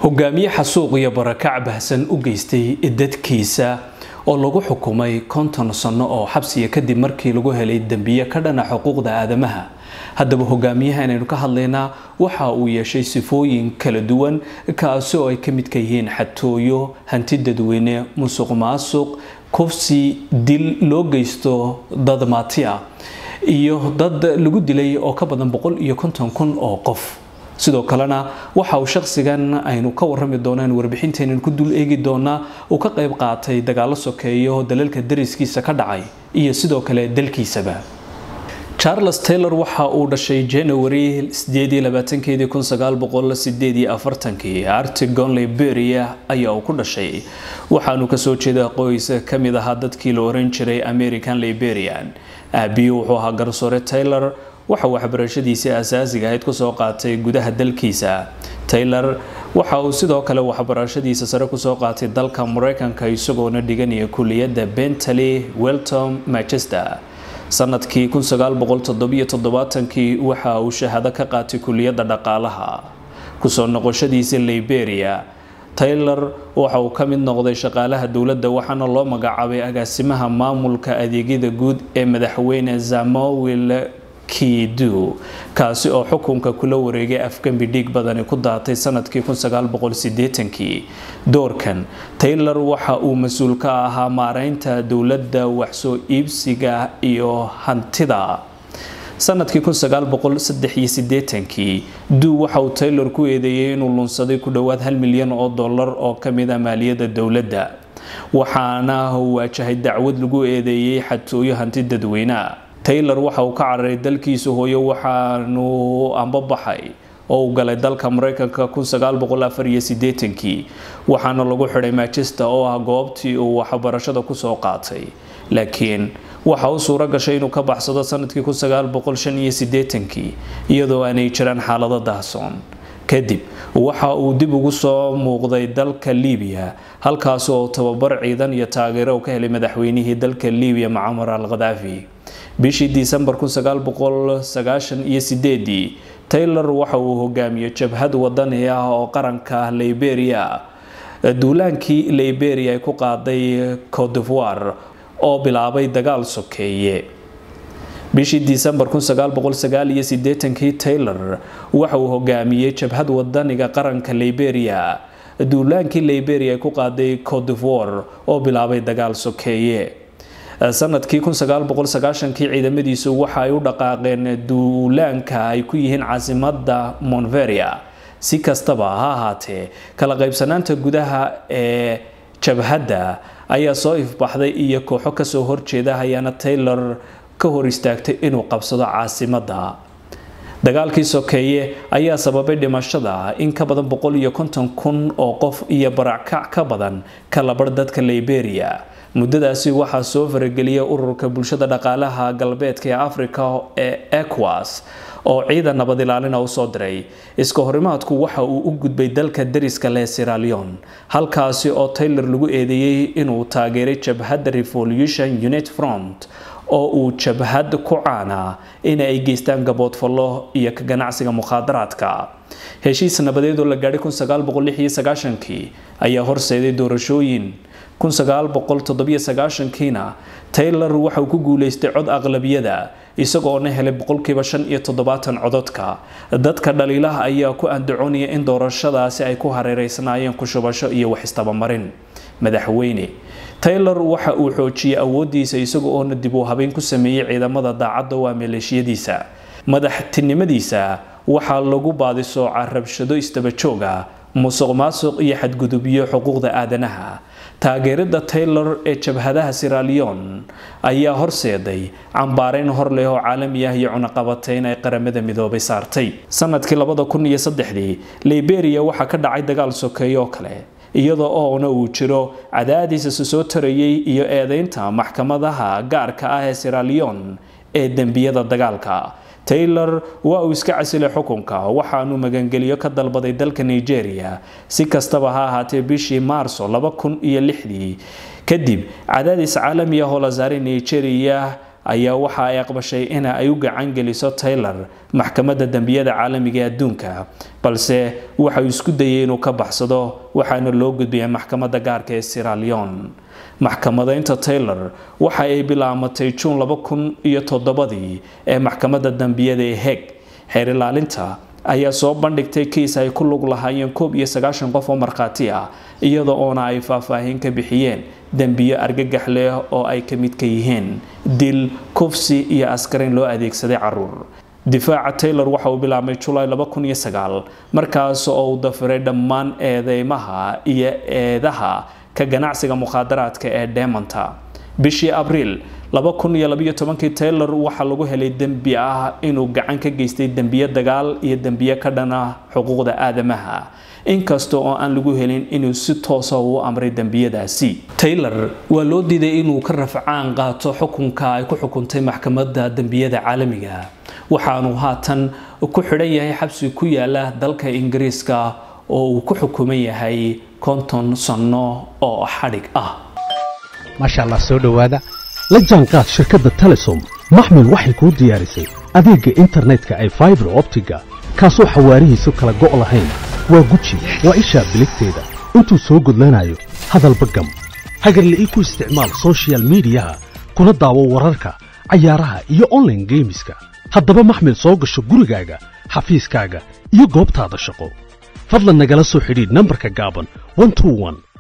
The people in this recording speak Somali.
hogaamiye xasuuq iyo barakac bahsan u geystay dadkiisa oo lagu xukumay konton sano oo xabsiya kadib markii lagu helay dembiye ka dhana xuquuqda aadamaha haddaba hogaamiyaha inaynu ka hadlaynaa waxa uu yeeshay sifooyin kala duwan kaasi oo ay ka midka yihiin xatooyo hanti dadweyne musuq maasuq kufsi dil loo geysto dad maati ah iyo dad lagu dilay oo ka badan boqol iyo konton kun oo qof sidoo kalena waxa uu shaqsigan aynu ka warami doonaan warbixinteenan ku dul eegi doonaa uu ka qayb qaatay dagaalo sokeeyo dalalka dariskiisa ka dhacay iyo sidoo kale dalkiisaba charles taylor waxa uu dhashay january artigon liberia ayaa uu ku dhashay waxaanu kasoo jeeda qoys kamid ahaa dadkii la oran jiray american liberian aabiyi wuxuu ahaa garsoore taylor waxa uu waxbarashadiisii asaasiga ahayd kusoo qaatay gudaha dalkiisa taylor waxa uu sidoo kale waxbarashadiisa sare kusoo qaatay dalka mareykanka isagoona dhiganaya kuliyadda bentley weltom manchester sanadkii kii waxa uu shahaado ka qaatay kuliyadda dhaqaalaha kusoo noqoshadiisa liberia taylor waxa uu ka mid noqday shaqaalaha dowladda waxaana loo magacaabay agaasimaha maamulka adeegyada guud ee madaxweyne zamowil kidu kaasi oo xukunka kula wareegay afgambi dhiig badani ku daatay sanadkii kii doorkan taylor waxa uu mas-uul ka ahaa maareynta dowladda waxsoo iibsiga iyo hantida sanadkii kii duu waxa uu taylor ku eedeeyey inuu lunsaday ku dhowaad hal milyan oo dollar oo kamid a maaliyadda dowladda waxaana waajahay dacwad lagu eedeeyey xatooyo hanti dadweyneha taylor waxa uu ka cararay dalkiisa hooyo waxaanu ambabaxay oo uu galay dalka mareykanka kii waxaana lagu xidhay manchester oo ah goobtii uu waxbarashada kusoo qaatay laakiin waxa uu suuro gashay inuu ka baxsado sanadkii kii iyadoo aanay jiraan xaalado daahsoon kadib waxa uu dib ugu soo muuqday dalka libiya halkaas oo tababar ciidan iyo taageero uu ka helay madaxweynihii dalka libiya mucamar al khadaafi bishii disembar taylor waxa uu hogaamiyey jabhad wadani ah oo qaranka liberia duulaankii liberia ay ku qaaday codevoir oo bilaabay dagaal sokeeye bishii disembar kii taylor waxa uu hogaamiyey jabhad wadaniga qaranka liberia duulaankii liberia ay ku qaaday codevoir oo bilaabay dagaal sokeeye sanadkii kii ciidamadiisu waxa ay u dhaqaaqeen duulaanka ay ku yihiin caasimada monveria si kastaba ha ahaatee kala qaybsanaanta gudaha ee jabhadda ayaa soo ifbaxday iyo kooxo kasoo horjeeda ayaana taylor ka hor istaagtay inuu qabsado caasimada dagaalkii sokeeye ayaa sababay dhimashada in ka badan kun oo qof iyo barackac ka badan kalabar dadka liberia muddadaasi waxaa soo farageliyay ururka bulshada dhaqaalaha galbeedka ee africa ee ecowas oo ciidan nabad ilaalina usoo diray iska horimaadku waxa uu u gudbay dalka dariska leh siralion halkaasi oo taylor lagu eedeeyey inuu taageeray jabhadda revolution unit front oo uu jabhad ku caana in ay geystaan gaboodfallo iyo ka ganacsiga mukhaadaraadka heshiis nabadeed oo la gaadhay kii ayaa horseeday doorashooyin kiina taylor waxa uu ku guuleystay cod aqlabiyada isagoona helay boqolkiiba cododka dadka dhaliilaha ayaa ku andacoonaya in doorashadaasi ay ku hareereysnaayeen kushubasho iyo wax istabamarin madaxweyne taylor waxa uu xoojiyey awoodiisa isaga oona dib uu habeyn ku sameeyey ciidamada daacadda waa maleeshiyadiisa madaxtinimadiisa waxaa lagu baadisoocaa rabshado istabajooga musuq maasuq iyo xadgudubyo xuquuqda aadanaha taageerada taylor ee jabhadaha siralion ayaa horseeday cambaareyn hor leh oo caalami ah iyo cunaqabateyn ay qaramada midoobay saartay sanadkii liberia waxaa ka dhacay dagaal sokeeye oo kale iyadoo oona uu jiro cadaadiis isa soo tarayay iyo eedeynta maxkamadaha gaarka ah ee siralion ee dembiyada dagaalka taylor waa uu iska casilay xukunka waxaanu magangeliyo ka dalbaday dalka nigeria si kastaba ha ahaatee bishii maarso kadib cadaadis caalami ah oo la saaray nigeria ayaa waxa ay aqbashay in ay u gacan geliso taylor maxkamadda dembiyada caalamiga ee adduunka balse waxauu isku dayay inuu ka baxsado waxaana loo gudbiyay maxkamadda gaarka ee siralion maxkamadaynta taylor waxa ay bilaamatay juun laba kun iyo toddobadii ee maxkamadda dembiyada ee heg xeer ilaalinta ayaa soo bandhigtay kiis ay ku lug lahaayeen koob iyo sagaashan qof oo markhaati ah iyada oona ay faahfaahin ka bixiyeen dembiyo argagax leh oo ay ka mid ka yihiin dil kufsi iyo askarin loo adeegsaday caruur difaaca taylor waxa uu bilaabmay julaay markaas oo uu dafiray dhammaan eedeymaha iyo eedaha ka ganacsiga mukhaadaraadka ee demonta bishii abriil taylor waxaa lagu helay dembi ah inuu gacan ka geystay dembiyo dagaal iyo dembiyo ka dhana xuquuqda aadamaha inkasta oo aan lagu helin inuu si toosa u amray dembiyadaasi taylor waa loo diiday inuu ka rafcaan qaato xukunka ay ku xukuntay maxkamadda dembiyada caalamiga waxaanu haatan ku xidhan yahay xabsi ku yaala dalka ingiriiska oo uu ku xukuman yahay konton sanno oo xadhig ah maasha allah soo dhowaada la jaanqaad shirkadda telesom maxmil waxay kuu diyaarisay adeegga internetka ay faibar optiga kaasoo xawaarihiisu kala go' lahayn waa guji waa ishaa biligteeda intuu soo gudlanayo hadalba gam hagarle ii ku isticmaal sochial midiyaha kuna daawo wararka cayaaraha iyo onlaine geemiska haddaba maxmil soo gasho gurigaaga xafiiskaaga iyo goobtaada shaqo fadlan nagala soo xidhiidh nambarka gaaban